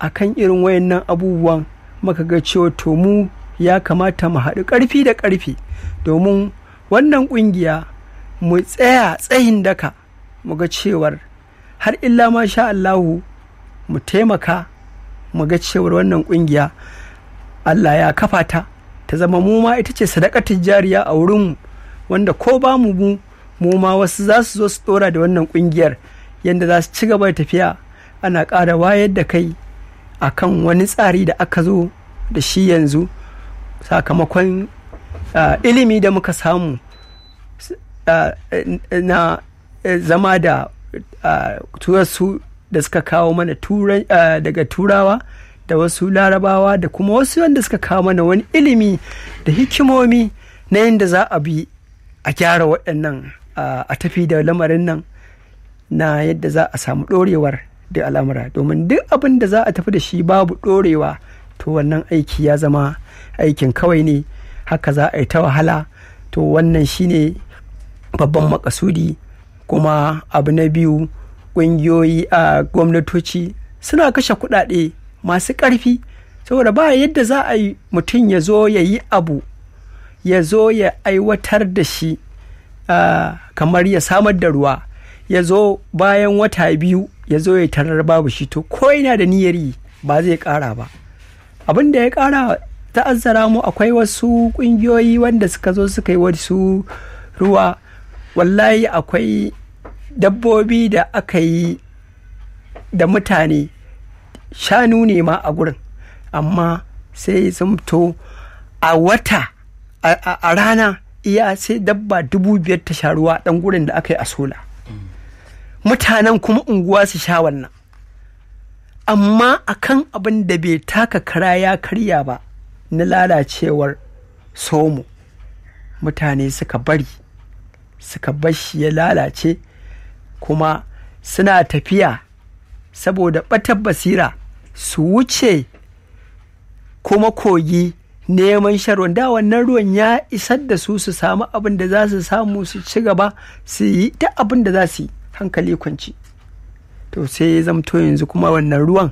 akan irin wayannan abubuwan muka ga cewa to mu ya kamata mu haɗu ƙarfi da ƙarfi domin wannan ƙungiya mu tsaya tsayin daka mu ga cewar har illa ma sha Allahu mu taimaka mu ga cewar wannan ƙungiya Allah ya kafa ta ta zama mu ma ita ce sadakatin jariya a wurinmu wanda ko ba mu mu mu ma wasu za su zo su ɗora da wannan ƙungiyar yadda za su ci gaba da tafiya ana ƙara wayar da kai akan wani tsari da aka zo da shi yanzu sakamakon uh, ilimi da muka samu uh, na uh, zama da wasu da suka kawo mana daga turawa da wasu larabawa da kuma wasu wanda suka kawo mana wani ilimi da hikimomi na yadda za a bi a gyara waɗannan a tafi da lamarin nan na yadda za a samu ɗorewar da al'amura domin duk abin da za a tafi da shi babu ɗorewa to wannan aiki ya zama aikin kawai ne haka za a yi ta wahala to wannan shine babban makasudi kuma abu na biyu ƙungiyoyi a gwamnatoci suna kashe kuɗaɗe masu ƙarfi saboda ba yadda za a yi mutum ya zo ya yi abu ya zo ya aiwatar da shi kamar ya samar da ruwa ya zo bayan wata biyu ya zo ya tarar babu shi to ko yana da niyyar yi ba zai ƙara ba abin da ya ƙara ta'azzara mu akwai wasu ƙungiyoyi wanda suka zo suka yi wasu ruwa wallahi akwai dabbobi da aka yi da mutane shanu ne ma a gurin amma sai zamto a wata a rana iya sai dabba dubu biyar ta sha ruwa dan gurin da aka yi a sola mutanen kuma unguwa su sha wannan amma akan abin da bai taka kara ya karya ba na lalacewar somo mutane suka bari suka bashi ya lalace kuma suna tafiya saboda ɓatar basira su wuce kuma kogi neman sharwan da wannan ruwan ya isar da su su samu abin da za su samu su ci gaba su yi ta abin da za su yi hankali kwanci to sai ya zamto yanzu kuma wannan ruwan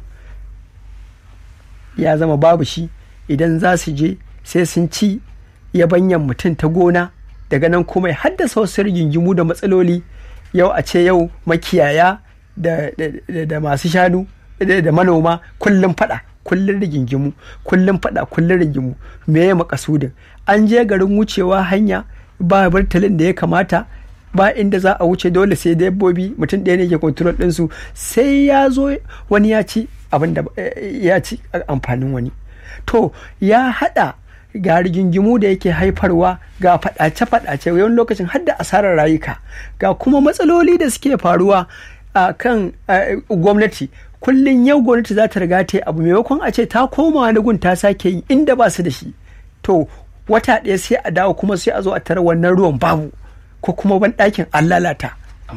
ya zama babu shi idan za su je sai sun ci yabanyan mutum ta gona daga nan kuma ya haddasa wasu rigingimu da matsaloli yau a ce yau makiyaya da masu shanu da manoma kullum fada kullum rigingimu kullum fada kullum rigingimu me ya makasudin an je garin wucewa hanya ba burtalin da ya kamata ba inda za a wuce dole sai dabbobi mutum ɗaya ne ke kontrol ɗinsu sai ya zo wani ya ci abin da ya ci amfanin wani to ya haɗa ga rigingimu da yake haifarwa ga faɗace-faɗace wani lokacin har da asarar rayuka ga kuma matsaloli da suke faruwa a kan gwamnati kullum yau gwamnati za ta riga ta yi abu maimakon a ce ta koma wani gun ta sake yi inda ba su da shi to wata ɗaya sai a dawo kuma sai a zo a tara wannan ruwan babu ko kuma ban ɗakin an lalata.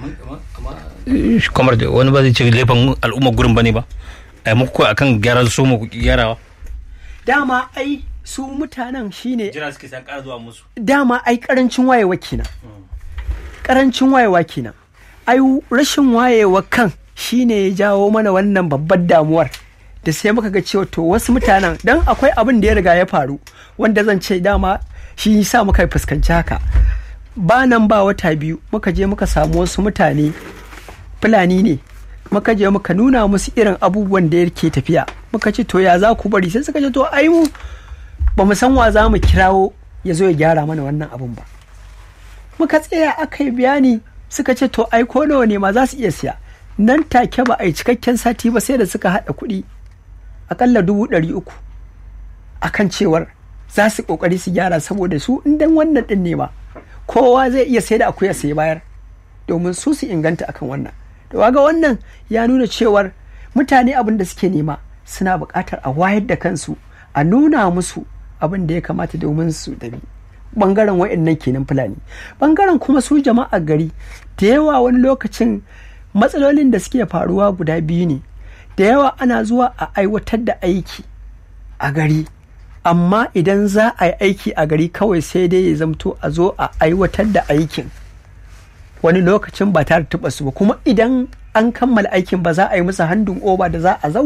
kamar da wani ba zai ce laifin al'ummar gurin ba ne ba a yi muku akan gyaran so mu gyarawa dama ai su mutanen shine jira suke san ƙara zuwa musu dama ai karancin wayewa kenan karancin wayewa kenan ai rashin wayewa kan shine ya jawo mana wannan babbar damuwar da sai muka ga cewa to wasu mutanen dan akwai abin da ya riga ya faru wanda zan ce dama shi yasa muka fuskanci haka ba nan ba wata biyu muka je muka samu wasu mutane fulani ne muka je muka nuna musu irin abubuwan da yake tafiya muka ce to ya za ku bari sai suka ce to ai mu ba mu san wa za mu kirawo ya zo ya gyara mana wannan abun ba muka tsaya aka yi bayani suka ce to ai ko nawa ne ma za su iya siya nan take ba a yi cikakken sati ba sai da suka haɗa kuɗi akalla dubu ɗari uku akan cewar za su ƙoƙari su gyara saboda su indan wannan ɗin ne ma kowa zai iya sai da akuya sai bayar domin su su inganta akan wannan to ga wannan ya nuna cewar mutane abin da suke nema suna buƙatar a wayar da kansu a nuna musu abin da ya kamata domin su dabi bangaren wa'annan kenan fulani bangaren kuma su jama'a gari da yawa wani lokacin matsalolin da suke faruwa guda biyu ne da yawa ana zuwa a aiwatar da aiki a gari amma idan za a yi aiki a gari kawai sai dai ya zamto a zo a aiwatar da aikin wani lokacin ba tare da su ba kuma idan an kammala aikin ba za a yi musu handin oba da za a